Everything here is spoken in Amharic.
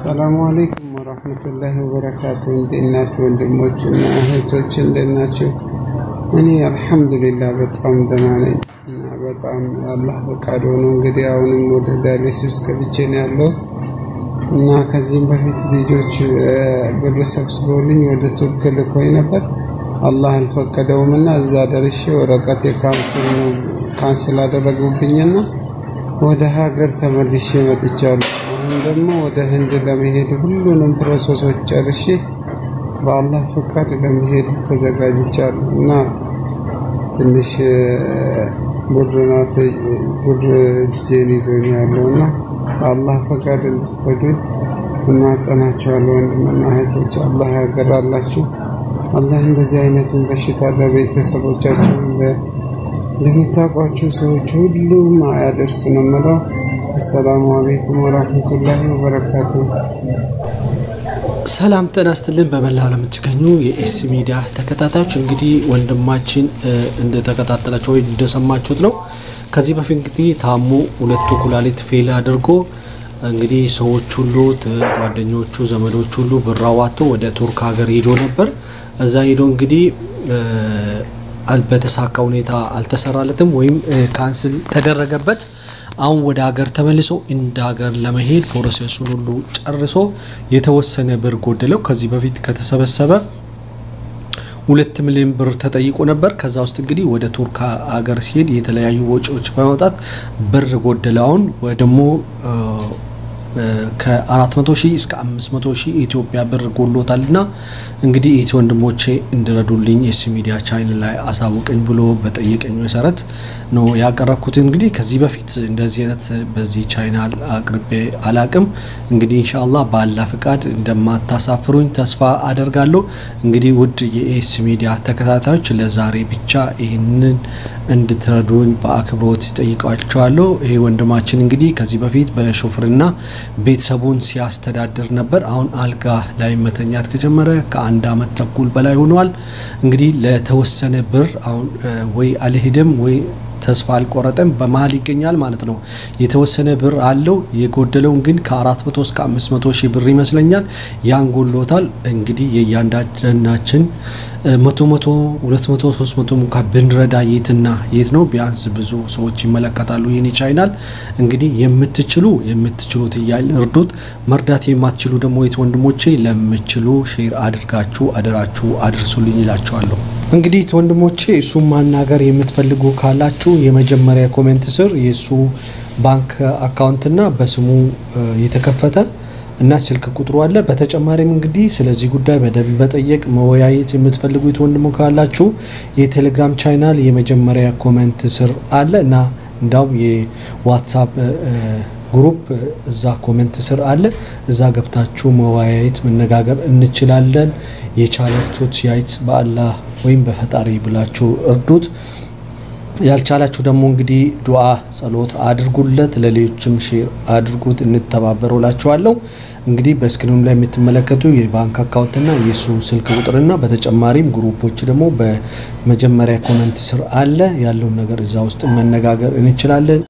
ሰላሙ አለይኩም ወረህመቱላሂ ወበረካቱ። እንዴት ናችሁ ወንድሞች እና እህቶች እንዴት ናችሁ? እኔ አልሐምዱሊላህ በጣም ደህና ነኝ እና በጣም አላህ ፈቃድ ሆኖ እንግዲህ አሁንም ወደ ዳያሊሲስ ገብቼ ነው ያለሁት እና ከዚህም በፊት ልጆች ብር ሰብስበውልኝ ወደ ቱርክ ልኮኝ ነበር። አላህ አልፈቀደውም እና እዛ ደርሼ ወረቀት ካንስል አደረጉብኝና ወደ ሀገር ተመልሼ መጥቻለሁ። አሁን ደግሞ ወደ ህንድ ለመሄድ ሁሉንም ፕሮሰሶች ጨርሼ በአላህ ፈቃድ ለመሄድ ተዘጋጅቻለሁ እና ትንሽ ብር ናት ብር እጄን ይዞኝ ያለው እና በአላህ ፈቃድ እንድትረዱኝ እናጸናቸዋለሁ። ወንድምና እህቶች አላህ ያገራላችሁ። አላህ እንደዚህ አይነቱን በሽታ ለቤተሰቦቻቸው ለምታውቋቸው ሰዎች ሁሉም አያደርስ ነው የምለው። አሰላሙ አለይኩም ወራህመቱላሂ ወበረካቱ። ሰላም ጤና ይስጥልን። በመላው ዓለም የምትገኙ የኤስ ሚዲያ ተከታታዮች እንግዲህ ወንድማችን እንደተከታተላቸው ወይ እንደሰማችሁት ነው። ከዚህ በፊት እንግዲህ ታሞ ሁለቱ ኩላሊት ፌል አድርጎ እንግዲህ ሰዎች ሁሉ ጓደኞቹ፣ ዘመዶች ሁሉ ብር አዋጥቶ ወደ ቱርክ ሀገር ሄዶ ነበር። እዛ ሄዶ እንግዲህ በተሳካ ሁኔታ አልተሰራለትም ወይም ካንስል ተደረገበት። አሁን ወደ ሀገር ተመልሶ እንደ ሀገር ለመሄድ ፕሮሴሱን ሁሉ ጨርሶ የተወሰነ ብር ጎደለው። ከዚህ በፊት ከተሰበሰበ ሁለት ሚሊዮን ብር ተጠይቆ ነበር። ከዛ ውስጥ እንግዲህ ወደ ቱርክ ሀገር ሲሄድ የተለያዩ ወጪዎች በማውጣት ብር ጎደለው። አሁን ወይ ደግሞ ከ400 ሺህ እስከ 500 ሺህ ኢትዮጵያ ብር ጎሎታል እና እንግዲህ ኢት ወንድሞቼ እንድረዱልኝ ኤስ ሚዲያ ቻይናል ላይ አሳውቀኝ ብሎ በጠየቀኝ መሰረት ነው ያቀረብኩት። እንግዲህ ከዚህ በፊት እንደዚህ አይነት በዚህ ቻይናል አቅርቤ አላቅም። እንግዲህ ኢንሻአላህ ባላ ፍቃድ እንደማታሳፍሩኝ ተስፋ አደርጋለሁ። እንግዲህ ውድ የኤስ ሚዲያ ተከታታዮች ለዛሬ ብቻ ይህንን እንድትረዱኝ በአክብሮት ጠይቃቸዋለሁ። ይሄ ወንድማችን እንግዲህ ከዚህ በፊት በሾፍርና ቤተሰቡን ሲያስተዳድር ነበር። አሁን አልጋ ላይ መተኛት ከጀመረ ከአንድ አመት ተኩል በላይ ሆኗል። እንግዲህ ለተወሰነ ብር አሁን ወይ አልሄድም ወይ ተስፋ አልቆረጠም በመሀል ይገኛል ማለት ነው። የተወሰነ ብር አለው። የጎደለውን ግን ከ400 እስከ 500 ሺህ ብር ይመስለኛል ያን ጎሎታል። እንግዲህ የእያንዳንዳችን መቶ መቶ ሁለት መቶ ሶስት መቶ እንኳ ብንረዳ የትና የት ነው? ቢያንስ ብዙ ሰዎች ይመለከታሉ ይህን ቻይናል። እንግዲህ የምትችሉ የምትችሉት እያል እርዱት። መርዳት የማትችሉ ደግሞ የት ወንድሞቼ ለምችሉ ሼር አድርጋችሁ አደራችሁ አድርሱልኝ ይላቸዋለሁ። እንግዲህ ወንድሞቼ እሱም ማናገር የምትፈልጉ ካላችሁ የመጀመሪያ ኮሜንት ስር የእሱ ባንክ አካውንትና በስሙ የተከፈተ እና ስልክ ቁጥሩ አለ። በተጨማሪም እንግዲህ ስለዚህ ጉዳይ በደንብ መጠየቅ መወያየት የምትፈልጉት ወንድሞ ካላችሁ የቴሌግራም ቻናል የመጀመሪያ ኮሜንት ስር አለ እና እንዳውም የዋትሳፕ ግሩፕ እዛ ኮሜንት ስር አለ። እዛ ገብታችሁ መወያየት መነጋገር እንችላለን። የቻላችሁት ያይት በአላህ ወይም በፈጣሪ ብላችሁ እርዱት። ያልቻላችሁ ደግሞ እንግዲህ ዱዓ ጸሎት አድርጉለት፣ ለሌሎችም ሼር አድርጉት፣ እንተባበረው ላችኋለሁ። እንግዲህ በስክሪኑ ላይ የምትመለከቱ የባንክ አካውንትና የእሱ ስልክ ቁጥርና በተጨማሪም ግሩፖች ደግሞ በመጀመሪያ ኮመንት ስር አለ። ያለውን ነገር እዛ ውስጥ መነጋገር እንችላለን።